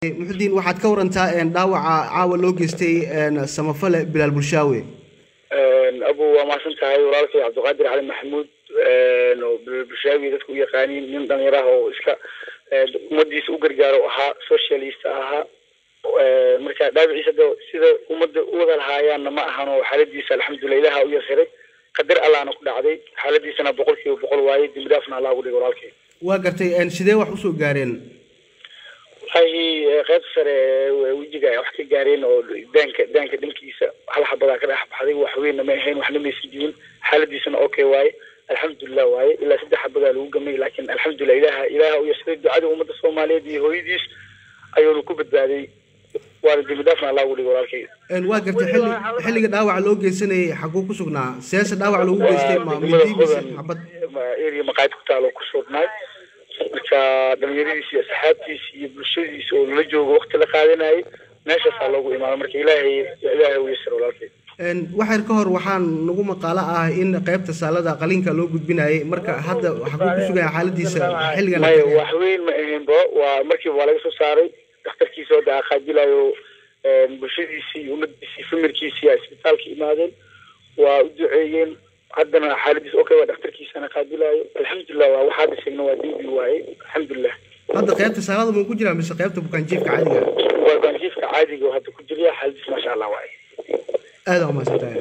muxudiin waxaad ka warantaa dhaawaca caawa loo geystay samafale bilaal bulshaawe abu waa mahadsan tahay walaalkay cabdiqaadir cali maxamuud oo bilaal bulshaawi dadku u yaqaaniin nin dhalinyar ah oo iska ummadiisa u gargaaro ahaa socialist ahaa marka dhaawiciisa de sida ummadda u wada lahaayaanna ma ahano xaaladiisa alxamdulilah ilaha u yasiray qadar allahna ku dhacday xaaladiisana boqol kiiba boqol waaye dembi dhaafna allah ugu dhigay walaalkay waa gartay sidee wax usoo gaareen wallaahi qeyb sare wejiga ay wax ka gaareen oo daanka daanka dhankiisa hal xabadaa ka dhex baxday wax weynna ma ahayn waxna maysan jirin xaaladiisana okay waaye alxamdulilah waaye ilaa saddex xabadaa lagu gamay laakiin alxamdulilah ilaha ilaha u yasiray ducada ummadda soomaaliyeed iyo hooyadiis ayuuna ku badbaaday waana dembi dhaafna allah ugu dhigay walaalkay waa gartay xilli xilliga dhaawaca loo geysanayay xaguu ku sugnaa seese dhaawac loogu geystay ma midi mise xabad area maqaayad ku taalo ku sugnaay marka dhalinyaradiisi iyo asxaabtiisi iyo bulshadiisa oo lala joogo wakti la qaadanayay meeshaasaa loogu imaado marka ilaahay ilaahay u yasir walaalkay waxyar ka hor waxaan nagu maqaalo ah in qaybta saalada qalinka loo gudbinayay marka hadda xaguu ku sugaya xaaladiisa xilligan maya wax weyn ma ahaynba waa markiiba waa laga soo saaray dhakhtarkiisa oo daaqaajilayo bulshadiisii ummadiisii famirkiisii aa isbitaalka imaadeen waa u duceeyeen haddana xaaladiis okay waa dhakhtarkiisana qaabilaayo alxamdulilah waa waxaad sheegna waa dembi waaye alxamdulilah hadda qaybta saalada muu ku jiraa mise qaybta bukaanjiifka caadiga waa bukaanjiifka caadiga oo hadda ku jiraya xaaladiis maasha allah waaye aada umaasantahay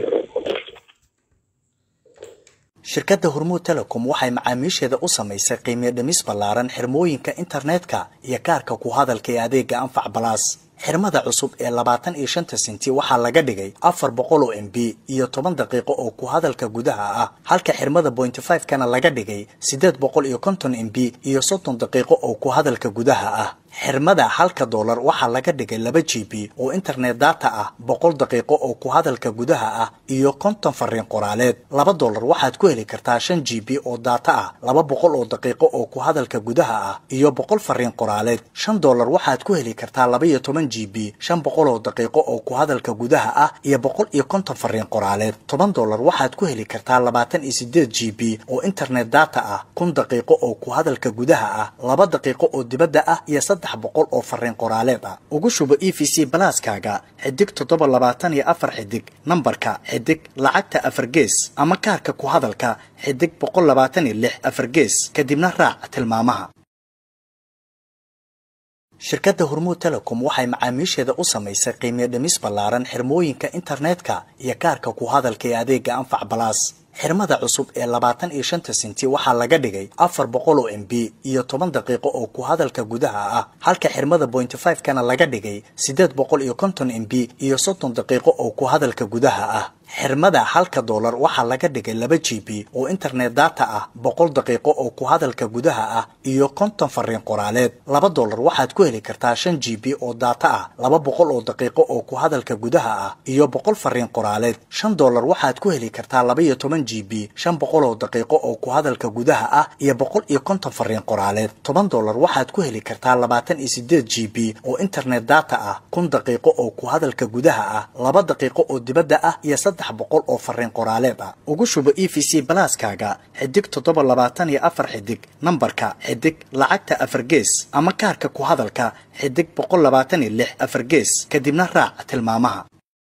shirkadda hormuud telecom waxay macaamiisheeda u samaysay qiimiyo dhimis ballaaran xirmooyinka internetka iyo kaarka ku hadalka ee adeega anfac balaas xirmada cusub ee labaatan iyo shanta senti waxaa laga dhigay afar boqol oo m b iyo toban daqiiqo oo ku hadalka gudaha ah halka xirmada pointy five kana laga dhigay siddeed boqol iyo konton m b iyo soddon daqiiqo oo ku hadalka gudaha ah xirmada halka doolar waxaa laga dhigay laba g b oo internet data ah boqol daqiiqo oo ku hadalka gudaha ah iyo konton fariin qoraaleed laba doolar waxaad ku heli kartaa shan g b oo data ah laba boqol oo daqiiqo oo ku hadalka gudaha ah iyo boqol fariin qoraaleed shan doolar waxaad ku heli kartaa laba iyo toban g b shan boqol oo daqiiqo oo ku hadalka gudaha ah iyo boqol iyo konton fariin qoraaleed toban doolar waxaad ku heli kartaa labaatan iyo sideed g b oo internet data ah kun daqiiqo oo ku hadalka gudaha ah laba daqiiqo oo dibadda ah iyo saddex boqol oo fariin qoraaleed ah ugu shubo e v c balaaskaaga xidig toddoba labaatan iyo afar xidig nambarka xidig lacagta afar gees ama kaarka ku hadalka xidig boqol labaatan iyo lix afar gees kadibna raac tilmaamaha shirkadda hormuud telecom waxay macaamiisheeda u samaysay qiimiyo dhimis ballaaran xirmooyinka internetka iyo kaarka ku hadalka ee adeega anfac balaas xirmada cusub ee labaatan iyo shanta senti waxaa laga dhigay afar boqol oo m b iyo toban daqiiqo oo ku hadalka gudaha ah halka xirmada pointy five kana laga dhigay siddeed boqol iyo konton m b iyo soddon daqiiqo oo ku hadalka gudaha ah xirmada halka doolar waxaa laga dhigay laba g b oo internet data ah boqol daqiiqo oo ku hadalka gudaha ah iyo konton fariin qoraaleed laba doolar waxaad ku heli kartaa shan g b oo data ah laba boqol oo daqiiqo oo ku hadalka gudaha ah iyo boqol fariin qoraaleed shan doolar waxaad ku heli kartaa laba iyo toban g b shan boqol oo daqiiqo oo ku hadalka gudaha ah iyo boqol iyo konton fariin qoraaleed toban doolar waxaad ku heli kartaa labaatan iyo sideed g b oo internet data ah kun daqiiqo oo ku hadalka gudaha ah laba daqiiqo oo dibadda ah iyo saddex boqol oo fariin qoraaleed ah ugu shubo e v c balaaskaaga xidig toddoba labaatan iyo afar xidig nambarka xidig lacagta afar gees ama kaarka ku hadalka xidig boqol labaatan iyo lix afar gees kadibna raac tilmaamaha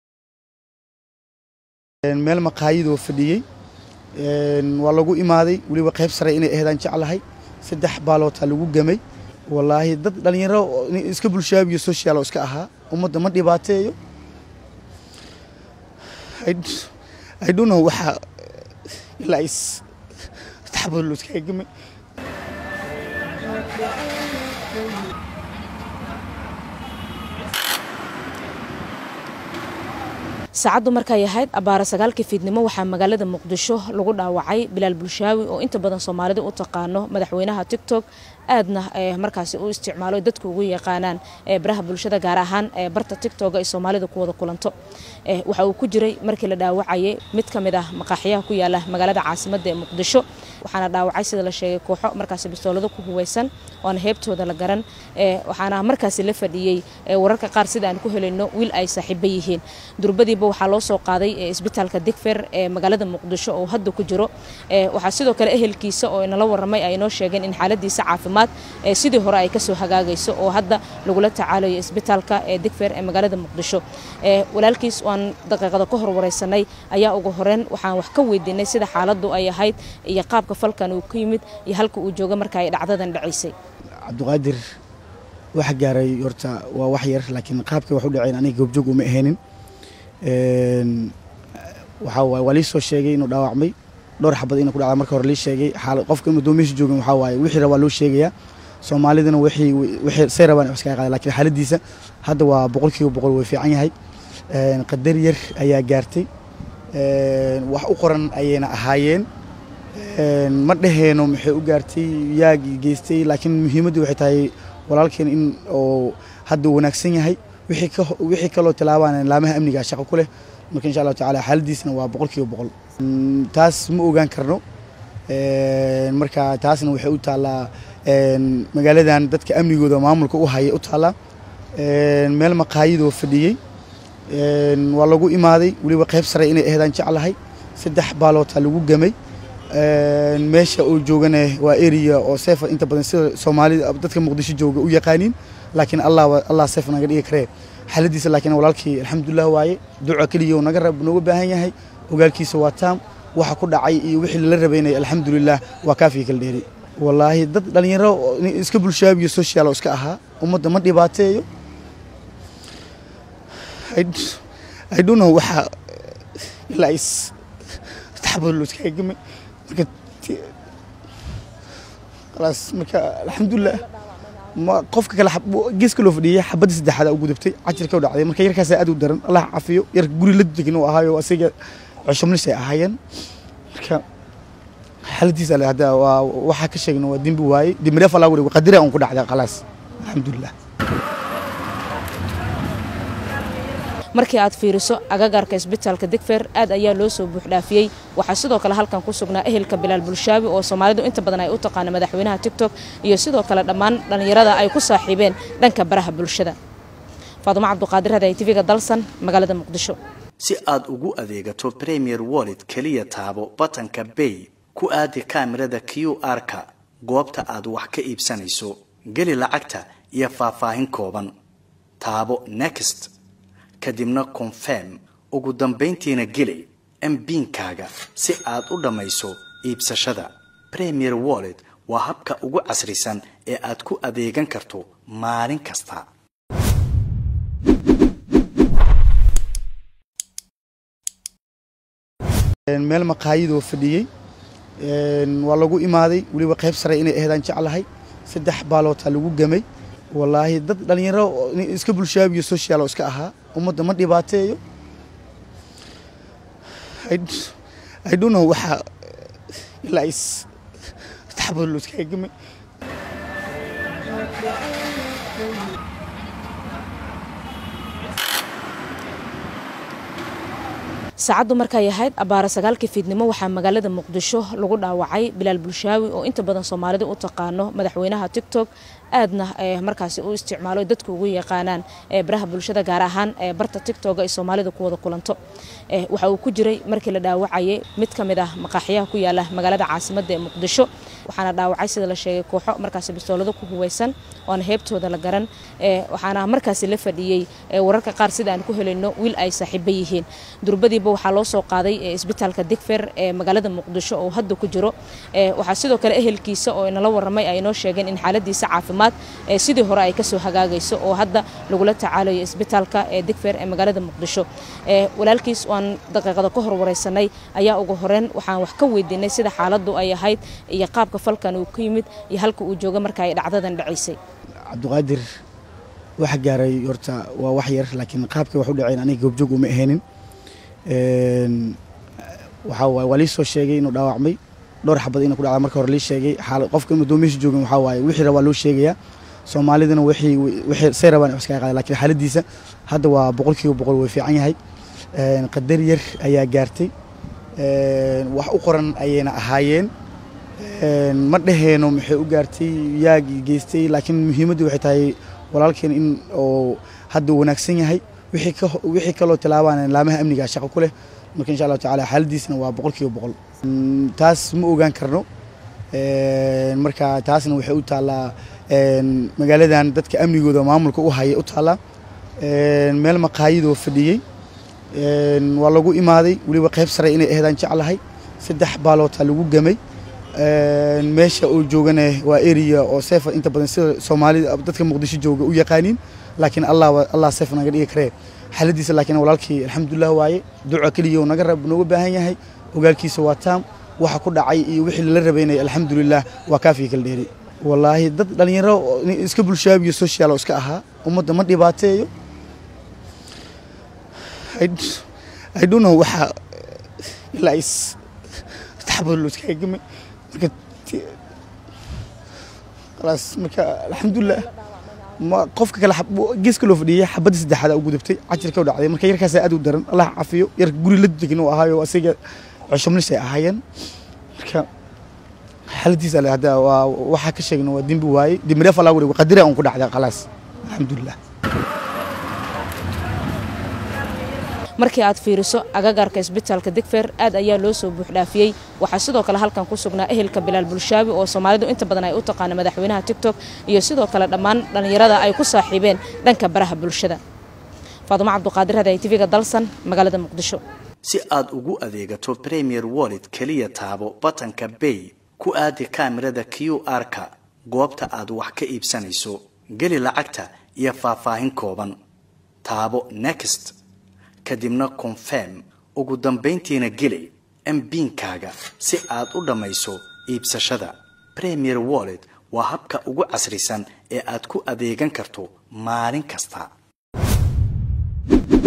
meel maqaayadoo fadhiyey waa lagu imaaday weliba qayb sare inay aheedaan jeclahay saddex baalootaa lagu gamay wallaahi dad dhallinyaro iska bulshaabiyo social oo iska ahaa ummadda ma dhibaateeyo I don't know waxa ilaa is taxabad loo iskaga gamay saacaddu markay ahayd abbaara sagaalkii fiidnimo waxaa magaalada muqdisho lagu dhaawacay bilaal bulshaawi oo inta badan soomaalida u taqaano madaxweynaha tictok aadna markaasi u isticmaalo dadku ugu yaqaanaan baraha bulshada gaar ahaan barta tictoga ay soomaalida ku wada kulanto waxa uu ku jiray markii la dhaawacayay mid ka mid ah maqaaxiyaha ku yaala magaalada caasimadda ee muqdisho waxaana dhaawacay sida la sheegay kooxo markaasi bistoolado ku huweysan oona heebtooda la garan waxaana markaasi la fadhiyey wararka qaar sida aan ku helayno wiil ay saaxiibo yihiin durbadiiba waxaa loo soo qaaday isbitaalka digfer ee magaalada muqdisho oo hadda ku jiro waxaa sidoo kale ehelkiisa oo inala waramay ay inoo sheegeen in xaaladiisa caafimaad sidii hore ay kasoo hagaagayso oo hadda lagula tacaalayo isbitaalka ee digfer ee magaalada muqdisho walaalkiis waan daqiiqada ka horwareysanay ayaa ugu horeyn waxaan wax ka weydiinay sida xaaladu ay ahayd iyo qaabka falkan uu ku yimid iyo halka uu jooga marka ay dhacdadan dhacaysay cabdiqaadir waxa gaaray horta waa wax yar laakiin qaabka wax u dhaceen aniga goobjoog uma ahaynin waxaa waaye waa lii soo sheegay inuu dhaawacmay dhowr xabad inuu ku dhacda marka hore lii sheegay xaal qofka inuu doomihiisa joogin waxaa waaye wixii rabaa loo sheegayaa soomaalidana wixii wixii say rabaan wax iskaga qaada laakiin xaaladiisa hadda waa boqolkiiba boqol way fiican yahay qadar yar ayaa gaartay wax u qoran ayayna ahaayeen ma dhaheeno maxay u gaartay yaa geystay laakiin muhiimaddu waxay tahay walaalkeen in oo hadda wanaagsan yahay wixii kaloo tilaabaan laamaha amniga shaqo ku leh marka insha allahu tacaala xaaladiisna waa boqolkiiba boqol taas ma ogaan karno marka taasna waxay u taallaa magaaladan dadka amnigooda maamulka u haya u taallaa meel maqaayadoo fadhiyey waa lagu imaaday weliba qayb sare inay aheedaan jeclahay saddex baaloota lagu gamay meesha uu joogana waa area oo seefa inta badan sida soomaalida dadka muqdisho jooga u yaqaaniin laakiin allah allah seef naga dhigi karee xaaladiisa laakiin walaalkii alxamdulilah waaye duca keliya naga rab nooga baahan yahay ogaalkiisa waa taam waxa ku dhacay iyo wixii lala rabaynaya alxamdulilah waa kaafii kala dheeri wallaahi dad dhalinyaro iska bulshaabiyo social oo iska ahaa ummadda ma dhibaateeyo I don't know waxa ilaa is taxabad loo iskaga gamay marka khalaas marka alxamdulilah ma qofka kale geeska loo fadhiyay xabadda saddexaad u gudubtay cajirka u dhacday marka yarkaas aad u daran allah cafiyo yar guri la degin uu ahaayo asiga cusubnis ay ahaayeen marka xaaladiisa ale hadda waa waxaa ka sheegna waa dembi waaye dembireef allah wuri qadira un ku dhacday khalaas alxamdulilah markii aad fiiriso agagaarka isbitaalka digfer aad ayaa loo soo buuxdhaafiyey waxaa sidoo kale halkan ku sugnaa ehelka bilaal bulshaabi oo soomaalidu inta badan ay u taqaana madaxweynaha tigtok iyo sidoo kale dhammaan dhallinyarada ay ku saaxiibeen dhanka baraha bulshada faadumo cabduqaadir haday tv-ga dalsan magaalada muqdisho si aad ugu adeegato premier wallet keliya taabo batanka bay ku aadi kaamirada q r-ka goobta aad wax ka iibsanayso geli lacagta iyo faahfaahin kooban taabo next kadibna confirm ugu dambayntiina geli mbiinkaaga si aad u dhammayso iibsashada premier wallet waa habka ugu casrisan ee aad ku adeegan karto maalin kasta meel maqaayadoo fadhiyey waa lagu imaaday weliba qayb sare inay aheedaan jeclahay saddex baaloota lagu gamay wallaahi dad dhalinyaro iska bulshaabiyo social oo iska ahaa ummadda ma dhibaateeyo I don't know waxa ilaa is taxabad loo iskaga gamay saacaddu markay ahayd abaara sagaalkii fiidnimo waxaa magaalada muqdisho lagu dhaawacay bilaal bulshaawi oo inta badan soomaalida u taqaano madaxweynaha tictok aadna markaasi u isticmaalo dadku ugu yaqaanaan baraha bulshada gaar ahaan barta tictoga ay soomaalida ku wada kulanto waxa uu ku jiray markii la dhaawacayay mid ka mid ah maqaaxiyaha ku yaala magaalada caasimadda ee muqdisho waxaana dhaawacay sida la sheegay kooxo markaasi bistoolado ku huweysan oona heebtooda la garan waxaana markaasi la fadhiyey wararka qaar sida aan ku helayno wiil ay saaxiibo yihiin durbadiiba waxaa loo soo qaaday isbitaalka digfer ee magaalada muqdisho oo hadda ku jiro waxaa sidoo kale ehelkiisa oo inala waramay ay inoo sheegeen in xaaladiisa caafimaad sidii hore ay kasoo hagaagayso oo hadda lagula tacaalayo isbitaalka ee digfer ee magaalada muqdisho walaalkiis waan daqiiqada ka horwareysanay ayaa ugu horeyn waxaan wax ka weydiinay sida xaaladu ay ahayd iyo qaabka falkan uu ku yimid iyo halka uu jooga marka ay dhacdadan dhacaysay cabdiqaadir waxa gaaray horta waa wax yar laakiin qaabka wax u dhaceen aniga goobjoog uma ahaynin waxaa waaye waa lii soo sheegay inuu dhaawacmay dhowr xabad inuu ku dhacda marka hore lii sheegay xaal qofka inuu doomihiisa joogin waxaa waaye wixii rabaa loo sheegayaa soomaalidana wixii wixii say rabaan wax iskaga qaada laakiin xaaladiisa hadda waa boqolkiiba boqol way fiican yahay qadar yar ayaa gaartay wax u qoran ayayna ahaayeen ma dhaheeno maxay u gaartay yaagii geystay laakiin muhiimaddu waxay tahay walaalkeen in oo hadda wanaagsan yahay wixii kaloo tilaabaan laamaha amniga shaqo ku leh marka insha allahu tacaala xaaladiisna waa boqol kiiba boqol taas ma ogaan karno marka taasna waxay u taallaa magaaladan dadka amnigooda maamulka u haya u taallaa meel maqaayadoo fadhiyey waa lagu imaaday weliba qayb sare inay aheedaan jeclahay saddex baalootaa lagu gamay meesha uu joogana waa area oo seefa inta badan sida soomaalida dadka muqdisho jooga u yaqaaniin laakiin allah allah seef naga dhigi karee xaaladiisa laakiin walaalkii alxamdulilah waaye duca keliya naga rab nooga baahan yahay ogaalkiisa waa taam waxa ku dhacay iyo wixii lala rabaynay alxamdulilah waa kaafiya kala dheeri wallaahi dad dhalinyaro iska bulshaabiyo social oo iska ahaa ummadda ma dhibaateeyo I don't know waxa ilaa is taxabad loo iskaga gamay marka khalaas marka alxamdulilah ma qofka kale geeska loo fadhiyay xabadda saddexaad u gudubtay cajirka u dhacday marka yarkaas aad u daran allah cafiyo yarka guri la degan uu ahaayo asiga cusubnis ay ahaayeen marka xaaladiisa ale hadda waa waxaa ka sheegna waa dembi waaye dembi dheef allah warigo qadira un ku dhacday khalaas alxamdulilah markii aad fiiriso agagaarka isbitaalka digfeer aad ayaa loo soo buuxdhaafiyey waxaa sidoo kale halkan ku sugnaa ehelka bilaal bulshaabi oo soomaalidu inta badan ay u taqaana madaxweynaha tigtok iyo sidoo kale dhammaan dhallinyarada ay ku saaxiibeen dhanka baraha bulshada faadumo cabduqaadir haday tv-ga dalsan magaalada muqdisho si aad ugu adeegato premier wallet keliya taabo batanka bay ku aadi kaamirada q r-ka goobta aad wax ka iibsanayso geli lacagta iyo faahfaahin kooban taabo next kadibna confirm ugu dambayntiina geli mbiinkaaga si aad u dhammayso iibsashada premier wallet waa habka ugu casrisan ee aad ku adeegan karto maalin kasta